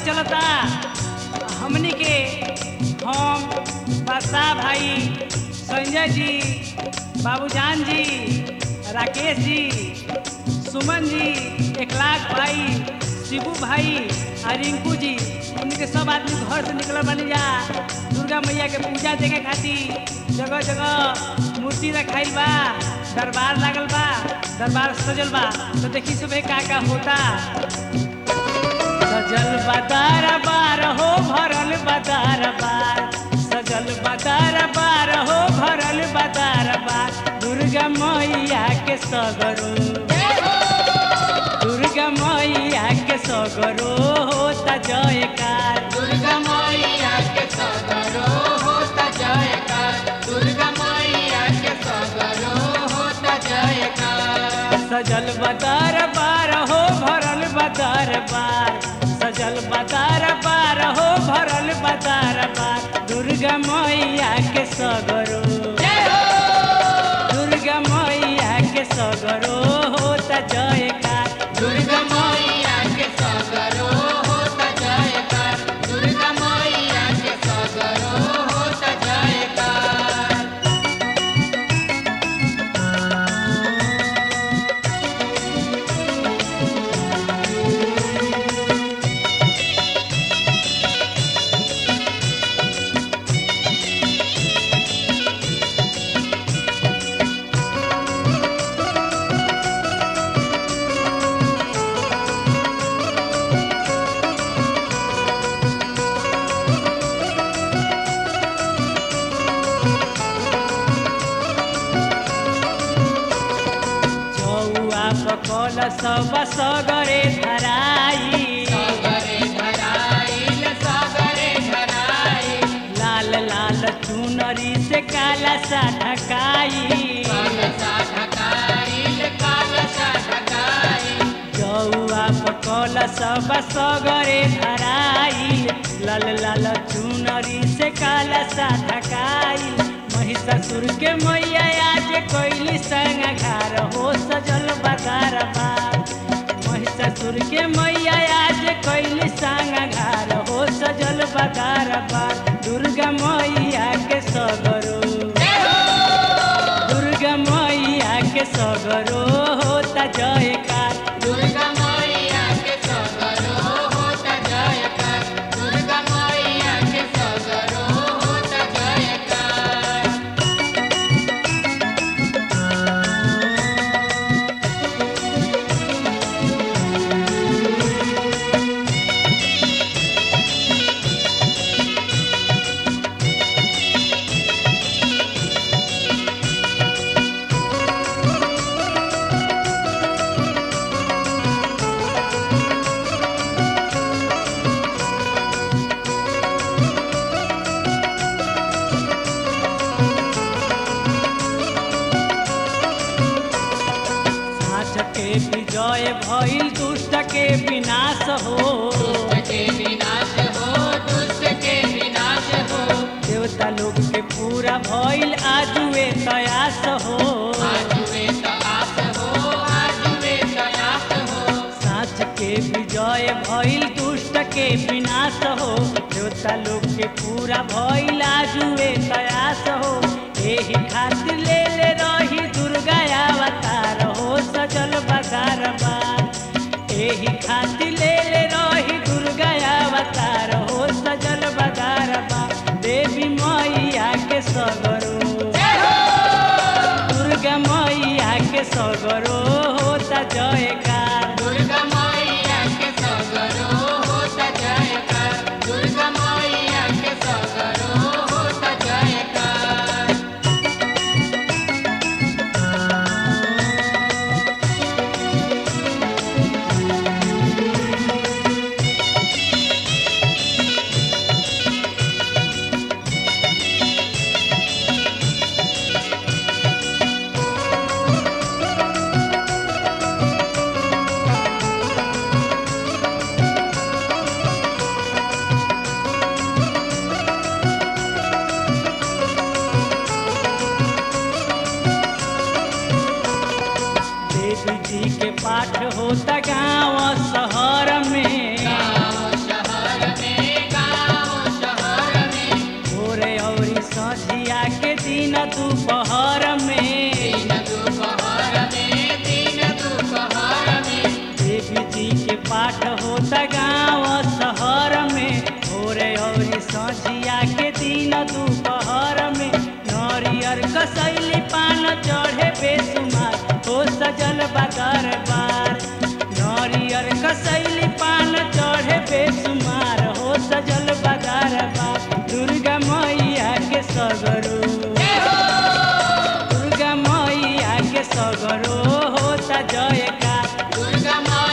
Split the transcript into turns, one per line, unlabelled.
चलता हमनी के हम बादशाह भाई संजय जी बाबूजान जी राकेश जी सुमन जी एक लाख भाई शिबू भाई आ रिंकू जी उनके सब आदमी घर से निकल बनी जा दुर्गा मैया के पूजा देखे खातिर जगह जगह मूर्ति रखाइल बा दरबार लागल बा दरबार सजल बा तो देखी सुबह का का होता सजल बदार बार हो भरल बदार बार सजल बदार बार हो भरल बदार बार दुर्गा मैया के सगरो दुर्गा मैया के सगरो होता जयकार
दुर्गा मैया के सगरो होता जयकार दुर्गा मैया के सगरो होता जयकार
सजल बदार बार हो भरल बदार बार सजल बदार बार हो भरल बदार बार दुर्गा मैया के सगरो दुर्गा मैया के सगरो होता जयकार
दुर्गा मैया के सगरो होता जयकार दुर्गा मैया के सगरो होता जयकार
चौआ पकल सब सगरे धराई
सगरे धराइल सगरे धराइल
लाल लाल चुनरी से काला सा ढकाई
कालसा ढकाइल कालसा ढकाइल
चौआ पकल सब सगरे धराई लाल लाल चुनरी से काला सा ढकाई महिषासुर के मैया आज कोइली संग घर हो सजल बदार बार महिषासुर के मैया आज कोइली संग घर हो सजल बदार बार दुर्गा मैया के सगरो दुर्गा मैया के सगरो होता जयकार
दुर्गा मैया के सगरो होता जयकार दुर्गा मैया के सगरो होता जयकार
साँच के विजय भइल दुष्ट के विनाश हो
दुष्ट के विनाश हो दुष्ट के विनाश हो
देवता लोग के पूरा भइल आजुए तयास हो
आज वे तलाश हो आज वे तलाश हो
साँच के विजय भइल दुष्ट के विनाश हो देवता लोग के पूरा भइल आजुए तयास हो एही खातिर ले ले रही दुर्गा अवतार हो सजल बदार बार एही खातिर ले ले रही दुर्गा अवतार हो सजल बदार बार देवी मैया के सगरो दुर्गा मैया के सगरो होता जयकार
दुर्गा मैया के सगरो होता जयकार दुर्गा मैया के सगरो होता जयकार
दरबार नरियर कसैली पान चढ़े बेसुमार हो सजल दरबार दुर्गा मैया के सगरो दुर्गा मैया के सगरो होता जयकार
दुर्गा माँ